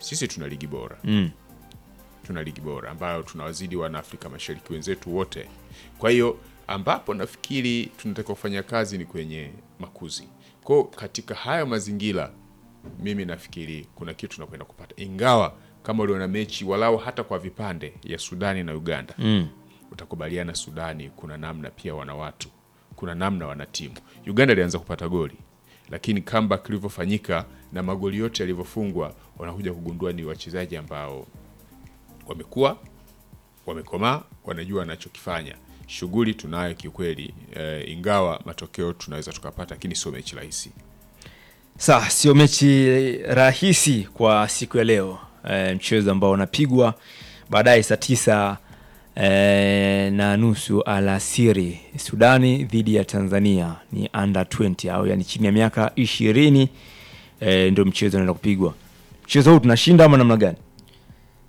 sisi tuna ligi bora Mm. tuna ligi bora ambayo tunawazidi wana Afrika Mashariki wenzetu wote. Kwa hiyo ambapo nafikiri tunataka kufanya kazi ni kwenye makuzi. Kwa hiyo katika hayo mazingira, mimi nafikiri kuna kitu tunakwenda kupata, ingawa kama uliona mechi walau hata kwa vipande ya Sudani na Uganda Mm. utakubaliana, Sudani kuna namna pia wana watu, kuna namna wana timu. Uganda ilianza kupata goli, lakini comeback ilivyofanyika na magoli yote yalivyofungwa, wanakuja kugundua ni wachezaji ambao wamekuwa wamekomaa, wanajua wanachokifanya. Shughuli tunayo kiukweli, eh, ingawa matokeo tunaweza tukapata, lakini sio mechi rahisi. Sawa, sio mechi rahisi kwa siku ya leo e, mchezo ambao unapigwa baadaye saa tisa e, na nusu alasiri, Sudani dhidi ya Tanzania ni under 20 au yani chini ya miaka ishirini e, ndio mchezo unaenda kupigwa. Mchezo huu tunashinda ama namna gani?